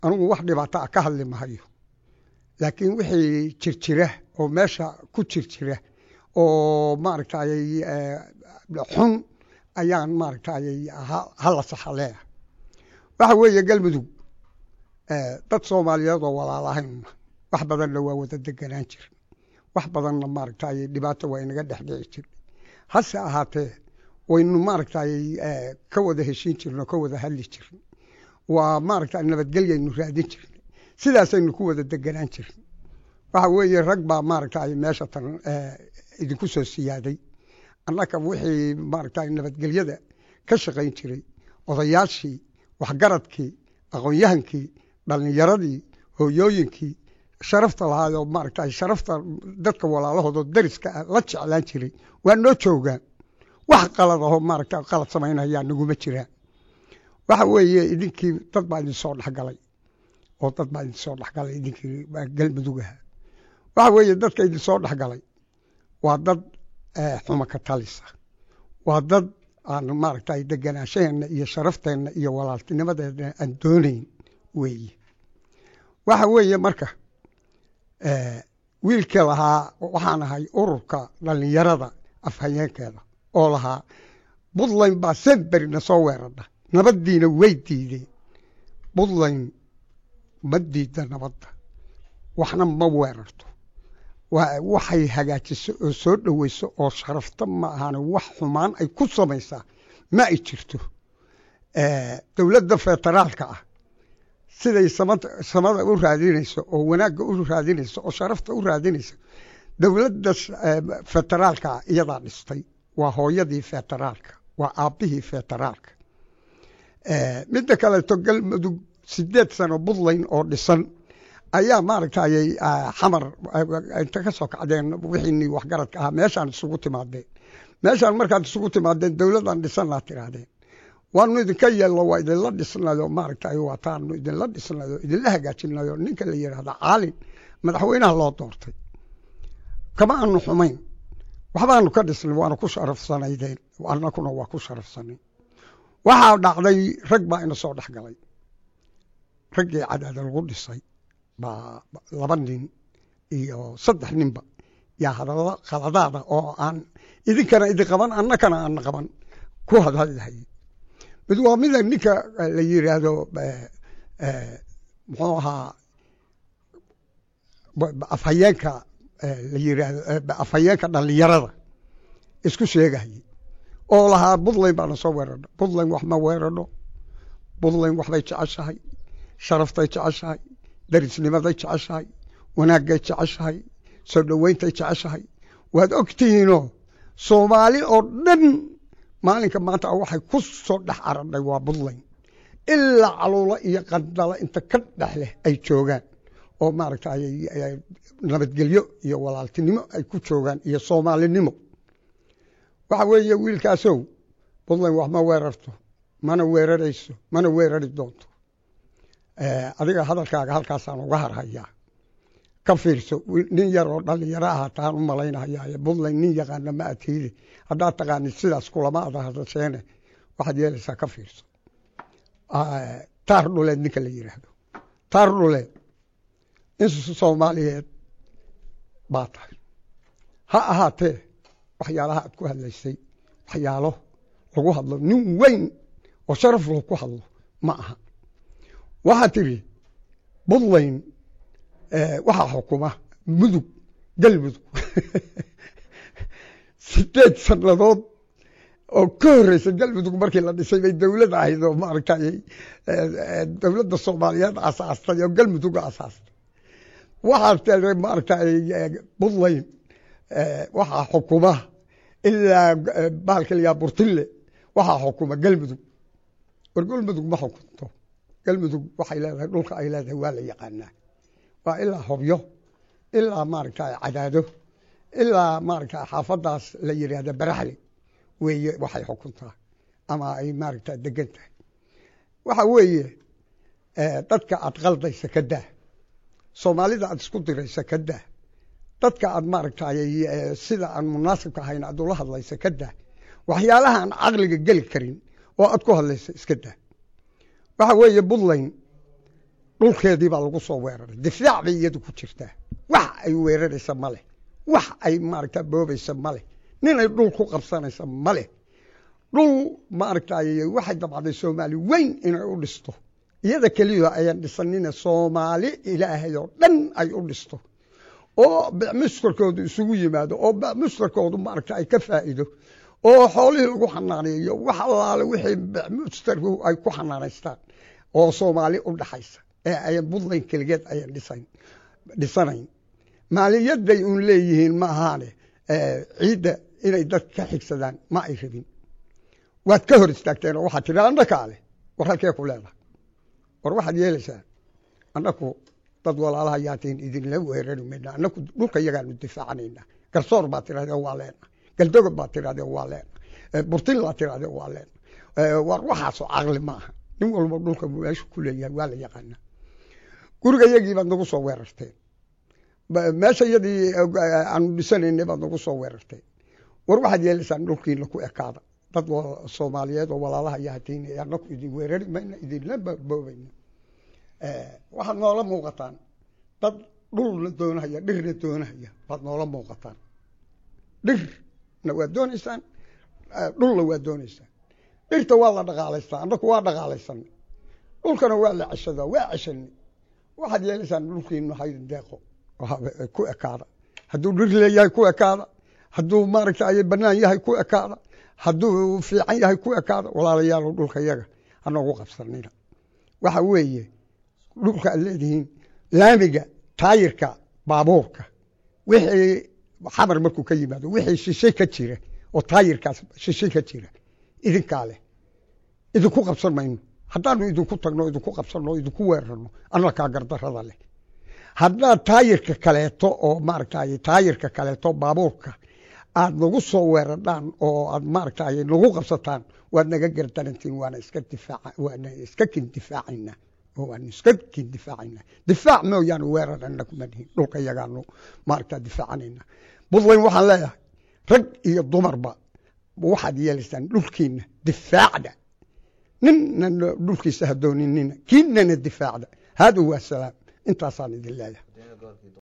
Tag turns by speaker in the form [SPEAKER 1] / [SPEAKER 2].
[SPEAKER 1] anugu wax dhibaato ah ka hadli mahayo laakiin wixii jirjira oo meesha ku jirjira oo maaragtay xun ayaan maaragtay hala saxa leeyahay waxa weeye galmudug dad soomaaliyeed oo walaalahaynna wax badanna waa wada deganaan jir wax badanna maaragtay dhibaato waa inaga dhexdhici jir hase ahaatee waynu maaragtay ka wada heshiin jirno ka wada hadli jirn waa maaragta nabadgelyaynu raadin jirnay sidaasaynu ku wada deganaan jirnay waxa weeye rag baa maaragtay meesha tan idinku soo siyaaday annaka wixii maaragtay nabadgelyada ka shaqayn jiray odayaashii waxgaradkii aqoon-yahankii dhallinyaradii hooyooyinkii sharafta lahaayoo maaragtay sharafta dadka walaalahoodo dariska ah la jeclaan jiray waa noo joogaan wax qalad ahoo maaragta qalad samaynayaa naguma jiraan waxa weeye idinkii dad baa idin soo dhexgalay oo dad baa idin soo dhexgalay idinkii galmudugaha waxa weeye dadka idin soo dhexgalay waa dad xuma ka talisa waa dad aan maaragtay deganaashaheenna iyo sharafteenna iyo walaaltinimadeena aan doonayn weeye waxa weeye marka wiilkii lahaa waxaan ahay ururka dhallinyarada afhayeenkeeda oo lahaa puntland baa senberina soo weeradha nabaddiina way diideen puntland ma diida nabadda waxna ma weerarto waxay hagaajiso oo soo dhoweyso oo sharafta ma ahane wax xumaan ay ku samaysaa ma ay jirto dowladda federaalka ah siday samada u raadinayso oo wanaagga u raadinayso oo sharafta u raadinayso dowladda federaalka ah iyadaa dhistay waa hooyadii federaalka waa aabbihii federaalka midda kaleeto galmudug sideed sano puntland oo dhisan ayaa maaragtay xamar inta ka soo kacdeen wixiinii waxgaradka ahaa meeshaan isugu timaadeen meeshaan markaad isugu timaadeen dowladaan dhisanaa tirahdeen waanu idinka yeelno waa idinla dhisnayo maaragtay waataanu idinla dhisnayo idinla hagaajinayo ninka la yidhahda caalin madaxweynaha loo doortay kama aanu xumayn waxbaanu ka dhisnay waana ku sharafsanaydeen annakuna waa ku sharafsanay waxaa dhacday rag baa ina soo dhex galay raggii cadaada lagu dhisay baa laba nin iyo saddex ninba yaa hadallo khaladaada oo aan idinkana idin qaban annakana aana qaban ku hadhadlahayay mid waa mida ninka la yidhaahdo muxuu ahaa afhayeenka la yidhaahdo afhayeenka dhallinyarada isku sheegahayay oo lahaa puntland baana soo weerarno puntland wax ma weerarno puntland waxbay jeceshahay sharaftay jeceshahay darisnimaday jeceshahay wanaagay jeceshahay soo dhoweyntay jeceshahay waad ogtihiinoo soomaali oo dhan maalinka maanta waxay ku soo dhex aradhay waa puntland ilaa caluulo iyo qandalo inta ka dhex leh ay joogaan oo maaragtay nabadgelyo iyo walaaltinimo ay ku joogaan iyo soomaalinimo waxa weeye wiilkaasow puntland wax ma weerarto mana weerarayso mana weerari doonto adiga hadalkaaga halkaasaan uga harhayaa ka fiirso nin yar oo dhallinyaro aha taan u malaynahayaa puntland nin yaqaana ma atiide haddaad taqaanid sidaas kulama ada hadasheene waxaad yeelaysaa ka fiirso taar dhuleed ninka la yidhaahdo taar dhuleed in soomaaliyeed baa tahay ha ahaatee waxyaalaha aad ku hadlaysay waxyaalo lagu hadlo nin weyn oo sharaf loo ku hadlo ma aha waxaa tidhi puntland waxaa xukuma mudug galmudug sideed sannadood oo ka horreysa galmudug markii la dhisay bay dowlad ahayd oo maaragtay dowladda soomaaliyeed asaastay oo galmudug asaastay waxaa maaragtay puntland waxaa xukuma ilaa bahalka layaa burtille waxaa xukuma galmudug war galmudug ma xukunto galmudug waxay leedahay dhulka ay leedahay waa la yaqaanaa waa ilaa hobyo ilaa maaragtay cadaado ilaa maaragtay xaafadaas la yidhaahda baraxli weeye waxay xukuntaa ama ay maaragta degan tahay waxa weeye dadka aad qaldaysa ka daa soomaalida aad isku diraysa ka daa dadka aad maaragtay sida aan munaasibka ahayn aad ula hadlaysa ka daa waxyaalaha aan caqliga geli karin oo aad ku hadlaysa iska daa waxa weeye puntland dhulkeedii baa lagu soo weeraray difaac bay iyadu ku jirtaa wax ay weeraraysa ma leh wax ay maaragta boobaysa ma leh ninay dhul ku qabsanaysa ma leh dhul maaragtay waxay dabcday soomaali weyn inay u dhisto iyada keliya ayaan dhisanina soomaali ilaahay oo dhan ay u dhisto oo mustarkoodu isugu yimaado oo mustarkoodu maaragta ay ka faa'iido oo xoolihii lagu xanaaneeyo wax allaale wixii mustarku ay ku xanaanaystaan oo soomaali u dhaxaysa ee ayan buntland keligeed ayan dhisan dhisanayn maaliyaday uun leeyihiin ma ahaane ciidda inay dad ka xigsadaan ma ay rabin waad ka hor istaagteen oo waxaad tihi annakaa leh war halkee ku leedahay war waxaad yeelaysaa annaku dad walaalaha yaatiin idinla weerari mayna annaku dhulka yagaanu difaacanayna garsoor baad tirahdee waa leena galdogob baad tirahdee waa leena burtin baad tirahdee waa leena war waxaasoo caqli ma aha nin walba dhulka meeshu ku leeyahay waa la yaqaana guriga yagii baad nagu soo weerarteen meesha yadii aanu dhisanaynay baad nagu soo weerarteen war waxaad yeelaysaan dhulkiina ku ekaada dad soomaaliyeed oo walaalaha yaatiin annaku idin weerari mayna idinla boobayna waxaad noola muuqataan dad dhulna doonahaya dhirna doonahaya baad noola muuqataan dhirna waad doonaysaan dhulna waad doonaysaan dhirta waa la dhaqaalaystaa annaku waa dhaqaalaysanay dhulkana waa la ceshadaa waa ceshanay waxaad yeelaysaan dhulkiinu haydin deeqo ku ekaada hadduu dhir leeyahay ku ekaada hadduu maaragtay banaan yahay ku ekaada hadduu fiican yahay ku ekaada walaalayaal dhulka yaga hanogu qabsanina waxa weeye dhulka aad leedihiin laamiga taayirka baabuurka wixii xamar markuu ka yimaado wixii shishay ka jira oo taayirkaas shishay ka jira idinkaa leh idinku qabsan mayno haddaanu idinku tagno idinku qabsanno idinku weerarno annakaa gardarada leh haddaad taayirka kaleeto oo maaragtay taayirka kaleeto baabuurka aad nagu soo weerardhaan oo aad maaragtay nagu qabsataan waad naga gardarantiin waana iska difaaca waana iska kin difaacayna oo waanu iska kin difaacayna difaac mooyaane weerar anna kuma dhihin dhulka yagaanu maaragta difaacanayna buntland waxaan leeyahay rag iyo dumarba waxaad yeelaysaan dhulkiina difaacda ninna dhulkiisa ha dooninina kiinana difaacda haada waa salaam intaasaan idin leeyahay